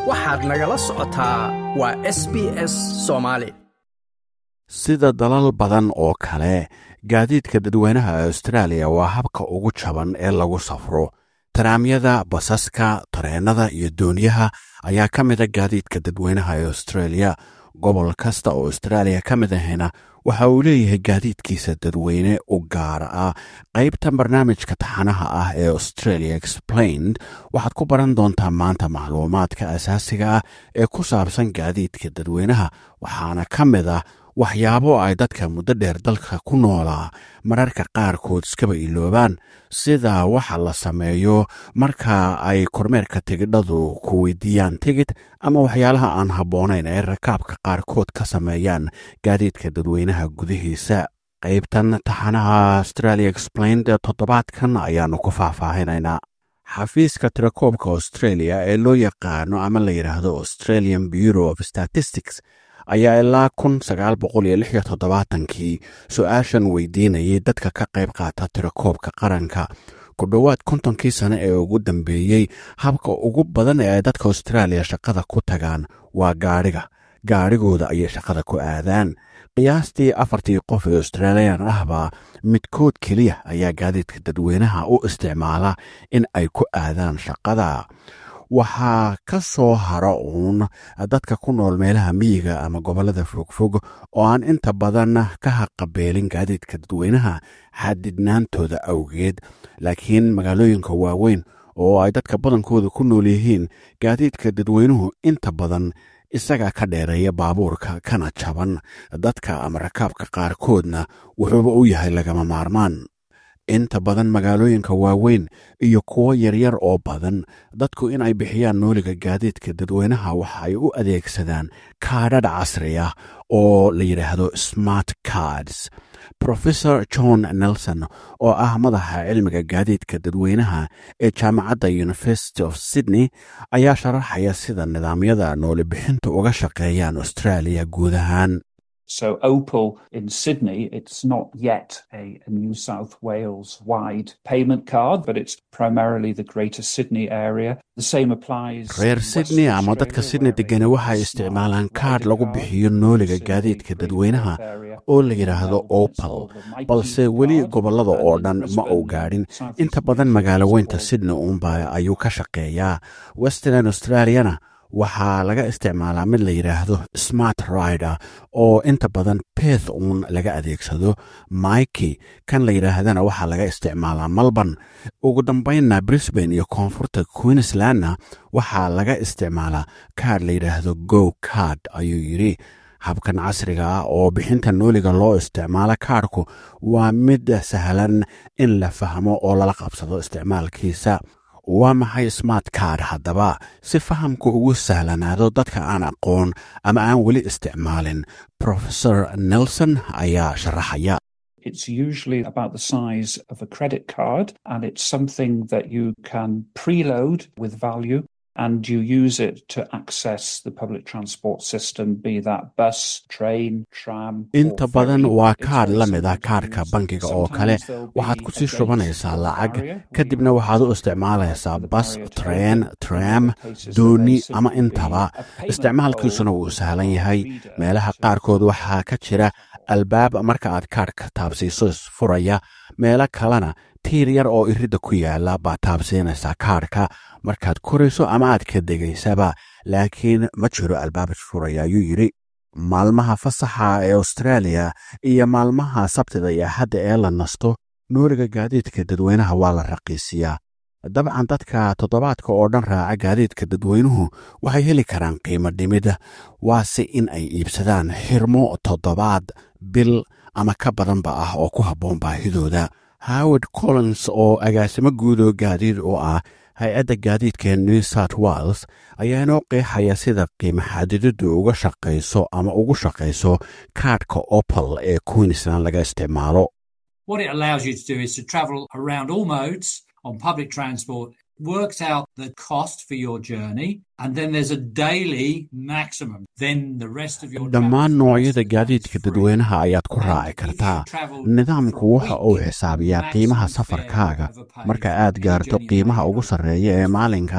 waxaad nagala socotaa waa s b s soomaali sida dalal badan oo kale gaadiidka dadweynaha austraaliya waa habka ugu jaban ee lagu safro taraamyada basaska tareennada iyo dooniyaha ayaa ka mida gaadiidka dadweynaha ee australia gobol kasta oo austraaliya ka mid ahayna waxa uu leeyahay gaadiidkiisa dadweyne u gaara ah qaybtan barnaamijka taxanaha ah ee australia explained waxaad ku baran doontaa maanta macluumaadka asaasiga ah ee ku saabsan gaadiidka dadweynaha waxaana ka mid ah waxyaabo ay dadka muddo dheer dalka ku noolaa mararka qaarkood iskaba iloobaan sida waxa la sameeyo marka ay kormeerka tigidhadu ku weydiiyaan tigid ama waxyaalaha aan habboonayn ee rakaabka qaarkood ka sameeyaan gaadiidka dadweynaha gudihiisa qaybtan taxanaha australia explained toddobaadkan ayaannu ku faahfaahinaynaa xafiiska tirakoobka australia ee loo yaqaano ama la yidhaahdo australian bureau of statistics ayaa ilaa kun sagaal boqol iyo lix iyo toddobaatankii su-aashan weydiinayay dadka ka qayb qaata tirakoobka qaranka ku dhowaad kontonkii sane ee ugu dambeeyey habka ugu badan ee ay dadka austraaliya shaqada ku tagaan waa gaadhiga gaadhigooda ayay shaqada ku aadaan qiyaastii afartii qof ee australiyan ahbaa midkood keliya ayaa gaadiidka dadweynaha u isticmaala in ay ku aadaan shaqada waxaa ka soo hara uun dadka ku nool meelaha miyiga ama gobollada fogfog oo aan inta badan ka haqabeelin gaadiidka dadweynaha xadidnaantooda awgeed laakiin magaalooyinka waaweyn oo ay dadka badankooda ku nool yihiin gaadiidka dadweynuhu inta badan isagaa ka dheereeya baabuurka kana jaban dadka ama rakaabka qaarkoodna wuxuuba u yahay lagama maarmaan inta badan magaalooyinka waaweyn iyo kuwo yaryar oo badan dadku in ay bixiyaan nooliga gaadiidka dadweynaha waxa ay u adeegsadaan kaadhadh casri ah oo la yidhaahdo smart cards professor john nelson oo ah madaxa cilmiga gaadiidka dadweynaha ee jaamacadda university of sydney ayaa sharaxaya sida nidaamyada nooli bixinta uga shaqeeyaan australia guud ahaan So Opal in Sydney, it's not yet a, a, New South Wales wide payment card, but it's primarily the Greater Sydney area. The same applies. reer sydney ama dadka sydney degani waxay isticmaalaan kaadh lagu bixiyo nooliga gaadiidka dadweynaha oo la yidhaahdo opal balse weli gobollada oo dhan ma uu gaadhin inta badan magaalo weynta sydney uunba ayuu ka shaqeeyaa western australiana waxaa laga isticmaalaa mid la yidhaahdo smart rider oo inta badan beth uun laga adeegsado maiki kan la yidhaahdana waxaa laga isticmaalaa melbourne ugu dambaynna brisbane iyo koonfurta queenslandna waxaa laga isticmaalaa kaadh la yidhaahdo go card ayuu yidhi habkan casriga ah oo bixinta nooliga loo isticmaalo kaadhku waa mid sahlan in la fahmo oo lala qabsado isticmaalkiisa waa maxay smart card haddaba si fahamku ugu sahlanaado dadka aan aqoon ama aan weli isticmaalin professor nelson ayaa sharaxaya It's usually about the size of a credit card, and it's something that you can preload with value and you use it to access the public transport system, be that bus, train, tram. inta badan waa kaadh la mid ah kaadhka bangiga oo kale waxaad ku sii shubanaysaa lacag kadibna waxaad u isticmaalaysaa bas treen tram dooni ama intaba isticmaalkiisuna wuu sahlan yahay meelaha qaarkood waxaa ka jira albaab marka aad kaadhka taabsiiso isfuraya meelo kalena tiir yar oo iridda ku yaala baad taabsiinaysaa kaadhka markaad korayso ama aad ka degaysaba laakiin ma jiro albaab isfuraya ayuu yidhi maalmaha fasaxa ee austraaliya iyo maalmaha sabtida iyo axadda ee la nasto nooliga gaadiidka dadweynaha waa la raqiisiyaa dabcan dadka toddobaadka oo dhan raaca gaadiidka dadweynuhu waxay heli karaan qiimo dhimida waase in ay iibsadaan xirmo toddobaad bil ama ka badanba ah oo ku habboon baahidooda howard collins oo agaasimo guudoo gaadiid u ah hay-adda gaadiidka new south wales ayaa inoo qeexaya sida qiimo xadidadu uga shaqayso ama ugu shaqayso kaadhka opal ee queensland laga isticmaalo What it allows you to do is to travel around all modes on public transport, works out the cost for your journey, and then there's a daily maximum. Then the rest of your dhammaan noocyada gaadiidka dadweynaha ayaad ku raaci kartaa nidaamku waxa uu xisaabiyaa qiimaha safarkaaga marka aad gaarto qiimaha ugu sarreeya ee maalinkaa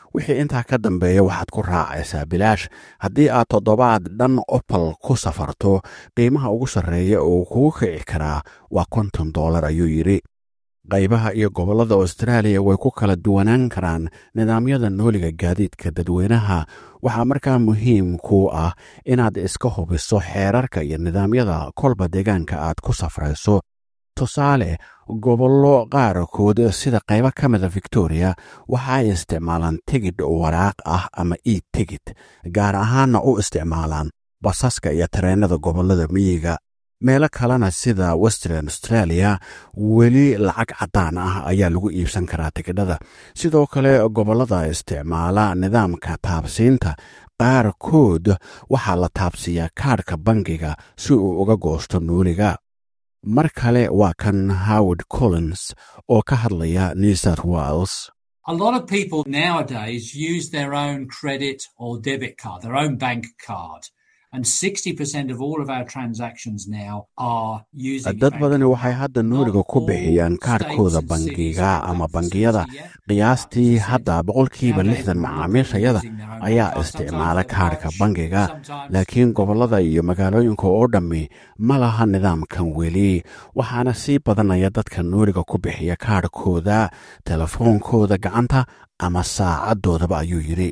wixii intaa ka dambeeya waxaad ku raacaysaa bilaash haddii aad toddobaad dhan opal ku safarto qiimaha ugu sarreeya oo kugu kici karaa waa konton dollar ayuu yidhi qaybaha iyo gobollada austraaliya way ku kala duwanaan karaan nidaamyada nooliga gaadiidka dadweynaha waxaa markaa muhiim ku ah inaad iska hubiso xeerarka iyo nidaamyada kolba deegaanka aad ku safrayso tusaale gobollo qaarkood sida qaybo ka mida victoria waxa ay isticmaalaan tigidh waraaq ah ama e tigid gaar ahaanna u isticmaalaan basaska iyo tareennada gobollada miyiga meelo kalena sida western australia weli lacag caddaan ah ayaa lagu iibsan karaa tigidhada sidoo kale gobollada isticmaala nidaamka taabsiinta qaarkood waxaa la taabsiiyaa kaadhka bangiga si uu uga goosto nuuliga mar kale waa kan howard collins oo ka hadlaya new south wales A lot of people nowadays use their own credit or debit card, their own bank card. And 60% of all of our transactions now are using dad badani waxay hadda nuuriga ku bixiyaan kaadhkooda bangiga ama bangiyada qiyaastii hadda boqolkiiba lixdan macaamiishayada ayaa isticmaala kaadhka bangiga laakiin gobollada iyo magaalooyinka oo dhammi ma laha nidaamkan weli waxaana sii badanaya dadka nuuriga ku bixiya kaadhkooda telefoonkooda gacanta ama saacadoodaba ayuu yidhi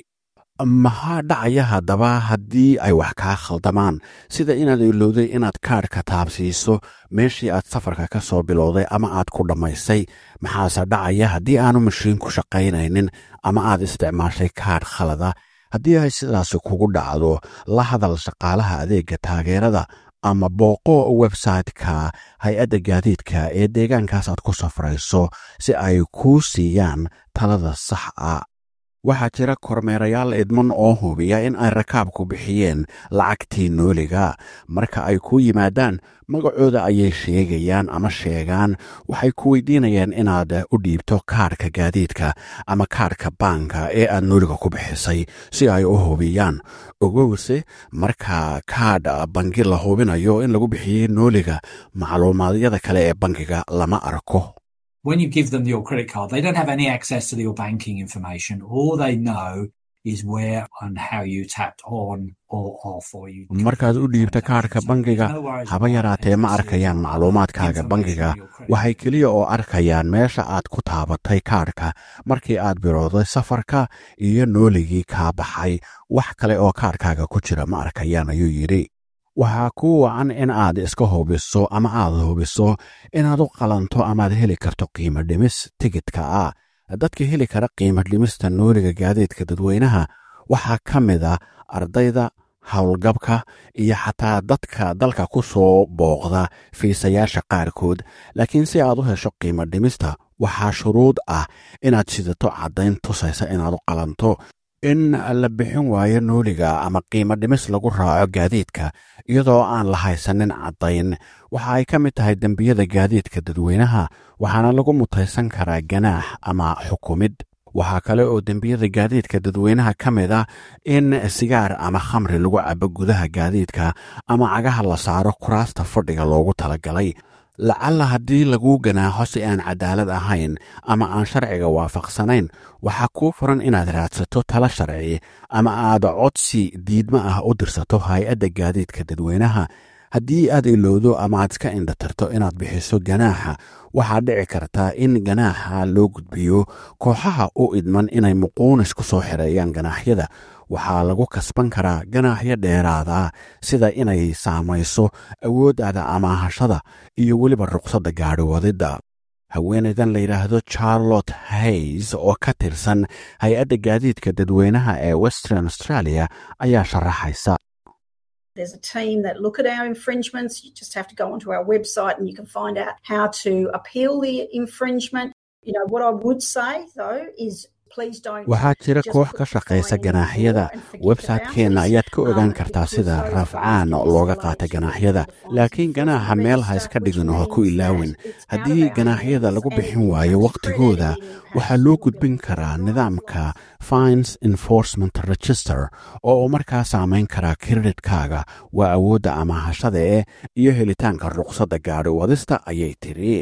maxaa dhacaya haddaba haddii ay wax kaa khaldamaan sida inaad ilowday inaad kaadhka taabsiiso meeshii aad safarka ka soo bilowday ama aad ku dhammaysay maxaase dhacaya haddii aanu mashiinku shaqaynaynin ama aad isticmaashay kaadh khalada haddii ay sidaasi kugu dhacdo la hadal shaqaalaha adeegga taageerada ama booqo website-ka hay-adda gaadiidka ee deegaankaas aad ku safrayso si ay kuu siiyaan talada sax a waxaa jira kormeerayaal idman oo hubiya in ay rakaabku bixiyeen lacagtii nooliga marka ay ku yimaadaan magacooda ayay sheegayaan ama sheegaan waxay ku weydiinayaan inaad u dhiibto kaadhka gaadiidka ama kaadhka baanka ee aad nooliga ku bixisay si ay u hubiyaan ogowse marka kaadh bangi la hubinayo in lagu bixiyey nooliga macluumaadyada kale ee bangiga lama arko when you give them your credit card, they don't have any access to your banking information. All they know is where and how you tapped on or off or you. markaad u dhiibta kaadhka bangiga haba yaraatee ma arkayaan macluumaadkaaga bangiga waxay keliya oo arkayaan meesha aad ku taabatay kaadhka markii aad bilowday safarka iyo nooligii kaa baxay wax kale oo kaadhkaaga ku jira ma arkayaan ayuu yidhi waxaa kuu wacan in aad iska hubiso ama aad hubiso inaad u qalanto amaad heli karto qiimo dhimis tigidka ah dadka heli kara qiimo dhimista nooliga gaadiidka dadweynaha waxaa ka mid a ardayda howlgabka iyo xataa dadka dalka ku soo booqda fiisayaasha qaarkood laakiin si aad u hesho qiimo dhimista waxaa shuruud ah inaad sidato caddayn tusaysa inaad u qalanto in la bixin waayo nooliga ama qiimo dhimis lagu raaco gaadiidka iyadoo aan la haysanin caddayn waxa ay ka mid tahay dembiyada gaadiidka dadweynaha waxaana lagu mutaysan karaa ganaax ama xukumid waxaa kale oo dembiyada gaadiidka dadweynaha ka mid ah in sigaar ama khamri lagu cabo gudaha gaadiidka ama cagaha la saaro kuraasta fadhiga loogu talagalay lacalla haddii laguu ganaaxo si aan cadaalad ahayn ama aan sharciga waafaqsanayn waxaa kuu furan inaad raadsato tala sharci ama aad codsi diidmo ah u dirsato hay-adda gaadiidka dadweynaha haddii aad ilowdo ama aad iska indhatarto inaad bixiso ganaaxa waxaa dhici kartaa in ganaaxa loo gudbiyo kooxaha u idman inay muquunis ku soo xereeyaan ganaaxyada waxaa lagu kasban karaa ganaaxyo dheeraada sida inay saamayso awooddaada amaahashada iyo weliba ruqsadda gaadhi wadidda haweenaydan la yidhaahdo charlotte hays oo ka tirsan hay-adda gaadiidka dadweynaha ee western australia ayaa sharaxaysa There's a team that look at our infringements. You just have to go onto our website and you can find out how to appeal the infringement. You know, what I would say though is waxaa jira koox ka shaqaysa ganaaxyada websaytekeenna ayaad ka ogaan kartaa sida rafcaan looga qaata ganaaxyada laakiin ganaaxa meel ha iska dhigin oo ha ku ilaawin haddii ganaaxyada lagu bixin waayo wakhtigooda waxaa loo gudbin karaa nidaamka fines enforcement register oo uu markaa saamayn karaa kreditkaaga waa awoodda amaahashada ee iyo helitaanka ruqsadda gaadhi wadista ayay tiri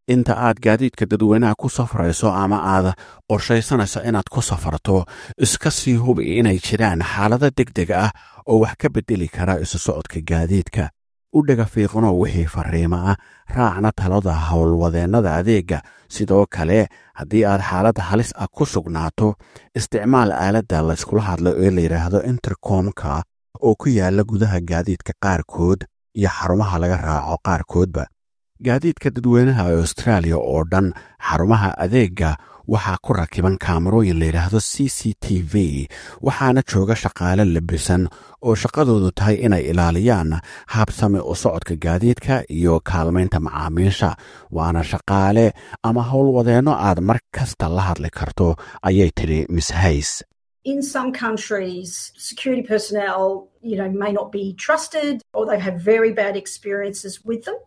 inta aad gaadiidka dadweynaha ku safrayso ama aad qorshaysanayso inaad ku safarto iska sii hubi inay jiraan xaalado deg deg ah oo wax ka beddeli kara isu socodka gaadiidka u dhega fiiqnoo wixii fariimo ah raacna talada howlwadeennada adeegga sidoo kale haddii aad xaalad halis ah ku sugnaato isticmaal aaladda layskula hadlo ee la yidhaahdo intercomka oo ku yaalla gudaha gaadiidka qaarkood iyo xarumaha laga raaco qaarkoodba gaadiidka dadweynaha austraaliya oo dhan xarumaha adeegga waxaa ku rakiban kaamarooyin layidhaahdo c c t v waxaana jooga shaqaale labisan oo shaqadoodu tahay inay ilaaliyaan habsame u socodka gaadiidka iyo kaalmaynta macaamiisha waana shaqaale ama howlwadeenno aad mar kasta la hadli karto ayay tidhi miss hays In some countries, security personnel, you know, may not be trusted or they've had very bad experiences with them.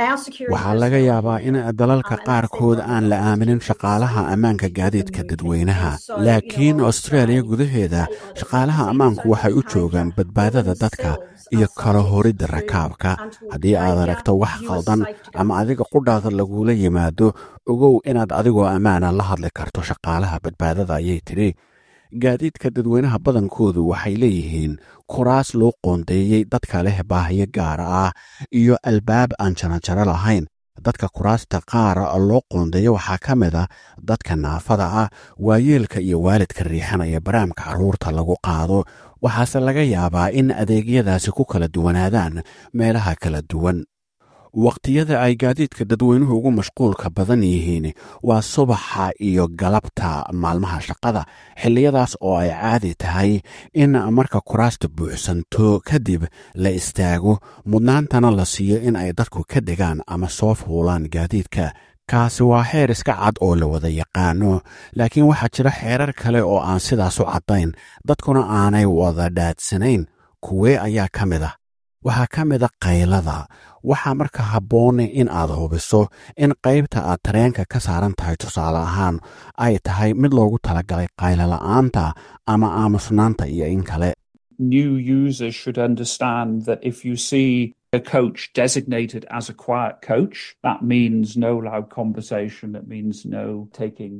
waxaa laga yaabaa in dalalka qaarkood aan la aaminin shaqaalaha ammaanka gaadiidka dadweynaha laakiin austraaliya gudaheeda shaqaalaha ammaanku waxay u joogaan badbaadada dadka iyo kala horidda rakaabka haddii aad aragto wax qaldan ama adiga qudhaada lagula yimaado ogow inaad adigoo ammaana la hadli karto shaqaalaha badbaadada ayay tidhi gaadiidka dadweynaha badankoodu waxay leeyihiin kuraas loo qoondeeyey dadka leh baahiyo gaara ah iyo albaab aan jaranjaro lahayn dadka kuraasta qaara loo qoondeeyo waxaa ka mid a dadka naafada ah waayeelka iyo waalidka riixanaya baraamka carruurta lagu qaado waxaase laga yaabaa in adeegyadaasi ku kala duwanaadaan meelaha kala duwan wakhtiyada ay gaadiidka dadweynuhu ugu mashquulka badan yihiin waa subaxa iyo galabta maalmaha shaqada xilliyadaas oo ay caadi tahay in marka kuraasta buuxsanto kadib la istaago mudnaantana la siiyo in ay dadku ka degaan ama soo fuulaan gaadiidka kaasi waa xeer iska cad oo la wada yaqaano laakiin waxaa jira xeerar kale oo aan sidaas u caddayn dadkuna aanay wada dhaadsanayn kuwee ayaa ka mid ah waxaa ka mid a qaylada waxaa marka habboone in aad hubiso in qaybta aad tareenka ka saaran tahay tusaale ahaan ay tahay mid loogu talagalay qaylala'aanta ama aamusnaanta iyo in kale New users should understand that if you see a coach designated as a quiet coach, that means no loud conversation, that means no taking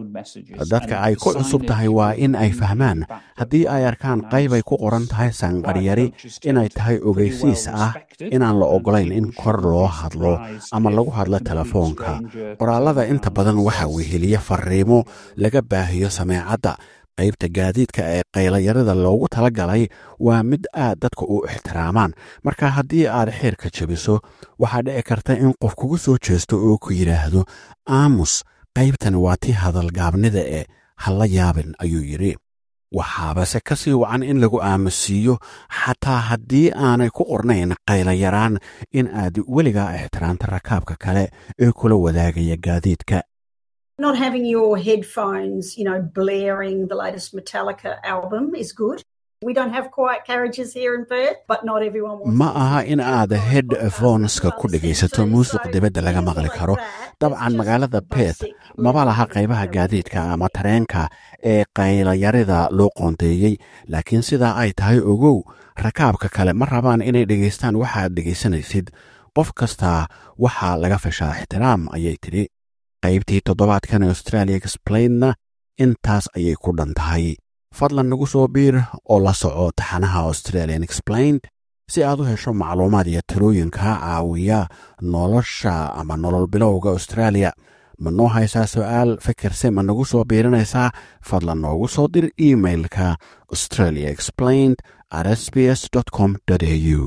dadka ay ku cusub tahay waa in ay fahmaan haddii ay arkaan qayb ay ku qoran tahay sanqaryari inay tahay ogeysiis ah inaan la ogolayn in kor loo hadlo ama lagu hadlo telefoonka qoraallada inta badan waxaa weheliya fariimo laga baahiyo sameecadda qaybta gaadiidka ee qaylayarada loogu tala galay waa mid aad dadka u ixtiraamaan marka haddii aad xeerka jebiso waxaa dhici karta in qof kugu soo jeesto oo ku yidhaahdo aamus qaybtan waa tii hadalgaabnida ee ha la yaabin ayuu yidhi waxaabase ka sii wacan in lagu aamusiiyo xataa haddii aanay ku qornayn qaylayaraan in aad weligaa ixtiraamta rakaabka kale ee kula wadaagaya gaadiidka Not having your headphones, you know, blaring the latest Metallica album is good. We don't have quiet carriages here in Perth, but not everyone wants ma aha in aad headphoneska ku dhegaysato muusiq dibadda laga maqli karo dabcan magaalada beth maba laha qaybaha gaadiidka ama tareenka ee qaylayarida loo qoondeeyey laakiin sidaa ay tahay ogow rakaabka kale ma rabaan inay dhegaystaan waxaad dhegaysanaysid qof kastaa waxaa laga fashaa ixtiraam ayay tidhi qaybtii toddobaadkan australia explainna intaas ayay ku dhan tahay fadlan nagu soo biir oo la soco taxanaha australian explained si aad u hesho macluumaad iyo talooyinka caawiya nolosha ama nolol bilowga australia ma noo haysaa su'aal fikirse ma nagu soo biirinaysaa fadlan noogu soo dir emailka australia explained at sbs com au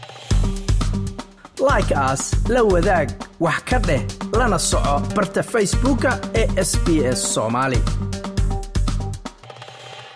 like aas la wadaag wax ka dheh lana soco barta facebooka ee sb s soomaali